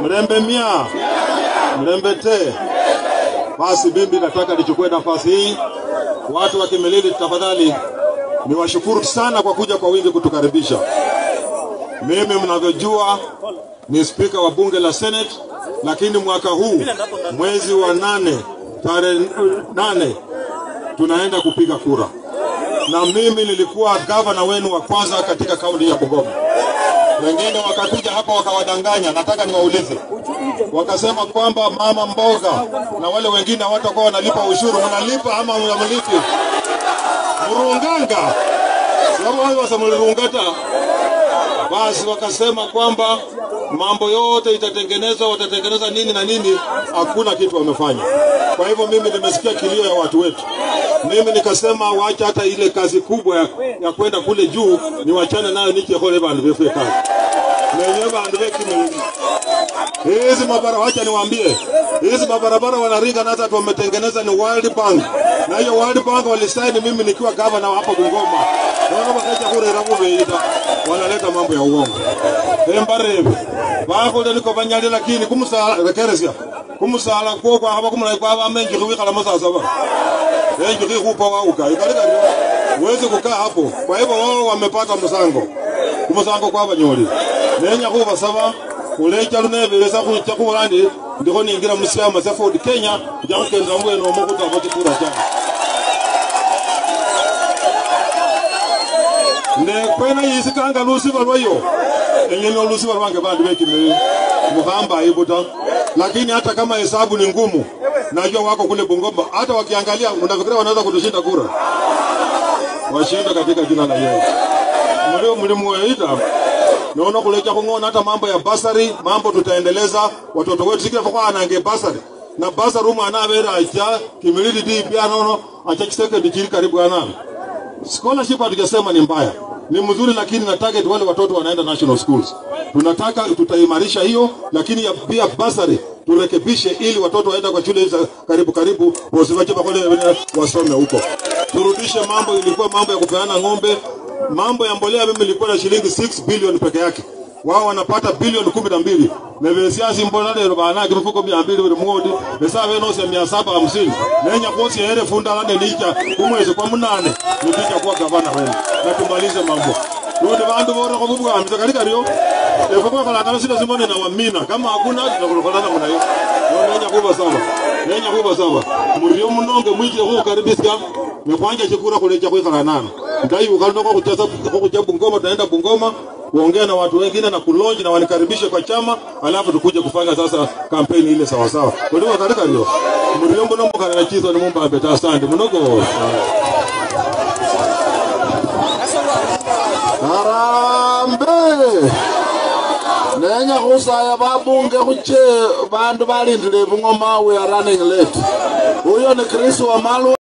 Mlembe mia, mlembe te. Basi mimi nataka nichukue nafasi hii, watu wa Kimilili, tafadhali niwashukuru sana kwa kuja kwa wingi kutukaribisha. Mimi mnavyojua ni spika wa bunge la Senate, lakini mwaka huu mwezi wa nane tarehe nane tunaenda kupiga kura, na mimi nilikuwa gavana wenu wa kwanza katika kaunti ya Bungoma. Wengine wakakuja hapa wakawadanganya. Nataka niwaulize, wakasema kwamba mama mboga na wale wengine hawatakuwa wanalipa ushuru. Mnalipa ama mnamlipi? Murunganga sababu wao wasamulirungata basi wakasema kwamba mambo yote itatengenezwa, watatengeneza nini na nini, hakuna kitu wamefanya. Kwa hivyo mimi nimesikia kilio ya watu wetu, mimi nikasema wacha hata ile kazi kubwa ya, ya kwenda kule juu niwachane nayo, nichehole vandu vefue kazi nenye vandu vekimilili hizi mabara, wacha niwaambie, hizi mabarabara wanaringa na hata wametengeneza ni World Bank, na hiyo World Bank walisaini mimi nikiwa gavana hapa Bungoma. Naona wakaja kurera kuveita, wanaleta mambo ya uongo embarebe bakule niko banyali lakini kumusala rekeresia kumusala kwo kwa haba kumulai kwa ba menji kuwikala masasa ba menji kukupa wa uka ikalika uweze kukaa hapo. Kwa hivyo wao wamepata msango kumusango kwa banyoli nenya kuba saba kulecha lunebelesa kucha kubandi ndiko ningira musiama sa Ford Kenya jakukenda mbweno omukuta kotikura cyane nekwena yisikanga lusiba lwayo engene olusiba lwange bandu bekimili muhamba ibuta lakini hata kama hesabu ni ngumu najua wako kule Bungoma hata wakiangalia unafikiria wanaweza kutushinda kura washinda katika jina la Yesu mlio mlimuita naona kulecha kung'ona hata mambo ya basari mambo tutaendeleza watoto wetu sikira kwa anange basari na basari umwana abera acha kimilili di pia nono acha kisekendi kiri karibu anana scholarship hatujasema ni mbaya ni mzuri lakini na target wale watoto wanaenda national schools tunataka tutaimarisha hiyo lakini ya, pia basari turekebishe ili watoto waenda kwa shule za karibu karibu wasiwache bakole wasome huko turudishe mambo ilikuwa mambo ya kupeana ng'ombe mambo ya mbolea mimi ilikuwa na shilingi 6 bilioni peke yake wao wanapata bilioni kumi na mbili nevesiasi mbola lero banake mifuko mia mbili buli mwodi nesave nosi ya mia saba hamsini nenya kosi ere fundalane nicha kumwezi kwa munane nipija kuwa gavana wenu na tumalize mambo Rudi bandu bora kwa bubu amza kalika rio efukwa kala kala sina simone na wamina kama hakuna tunakulokana kuna hiyo nenya kuba sawa nenya kuba sawa murio munonge mwije ku karibisika mekwanja chikura kulecha kwa kala nana ndai ukalino kwa kujaza kwa kujaza Bungoma tunaenda Bungoma kuongea na watu wengine na kulonji na wanikaribishe kwa chama, alafu tukuje kufanya sasa kampeni ile sawa sawa. Kwa hiyo katika hiyo mriombo nombo kana chizo ni mumba ambeta asante mnogo. Harambe nenya kusaya babunge kuche bandu balindile bungoma we are running late. Huyo ni Chris Wamalwa.